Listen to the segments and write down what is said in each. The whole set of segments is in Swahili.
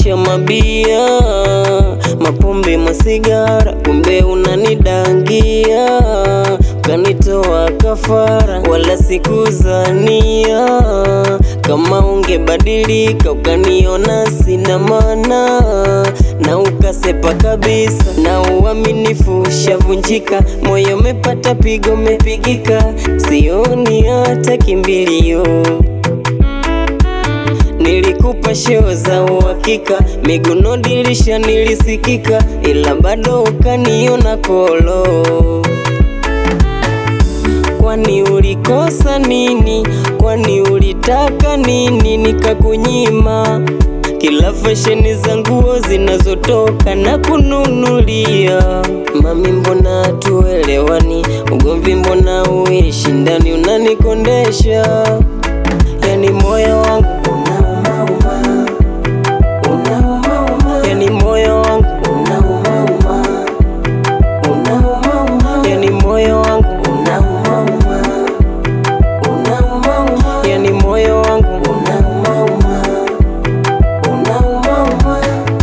kuonyesha mabia, mapombe, masigara, kumbe unanidangia, kanitoa kafara, wala sikuzania kama ungebadilika ukaniona sina maana na ukasepa kabisa, na uaminifu ushavunjika, moyo umepata pigo, umepigika, sioni hata kimbilio. Nilikupa sheo za uhakika, miguno dirisha nilisikika, ila bado ukaniona kolo. Kwani ulikosa nini? Kwani ulitaka nini nikakunyima? Kila fasheni za nguo zinazotoka na kununulia. Mami, mbona tuelewani? Ugomvi mbona uishi ndani, unanikondesha yani moyo wangu unaumauma, unaumauma, yani moyo wangu unaumauma, unaumauma, yani moyo wangu unaumauma, unaumauma, yani moyo wangu unaumauma, unaumauma.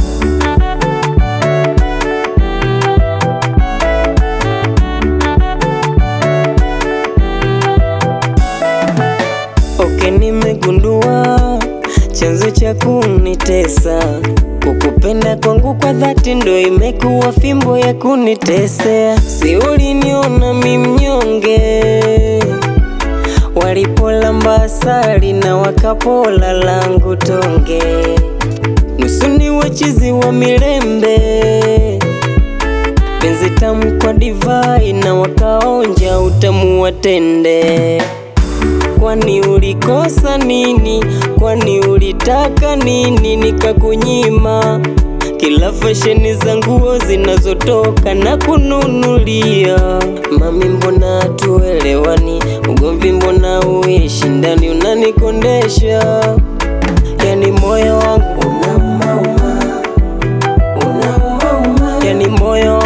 Oke, nimegundua chanzo cha kunitesa kukupenda kwangu kwa dhati, ndo imekuwa fimbo ya kunitesea. Si uliniona mi mnyonge, walipolamba asali na wakapola langu tonge, nusu ni wachizi wa milembe, penzi tamu kwa divai na wakaonja utamu wa tende. Kwani ulikosa nini? Kwani ulitaka nini nikakunyima? Kila fasheni za nguo zinazotoka na kununulia. Mami, mbona tuelewani? Ugomvi mbona uishi ndani, unanikondesha yani moyo wangu unaumauma, unaumauma, yani moyo wangu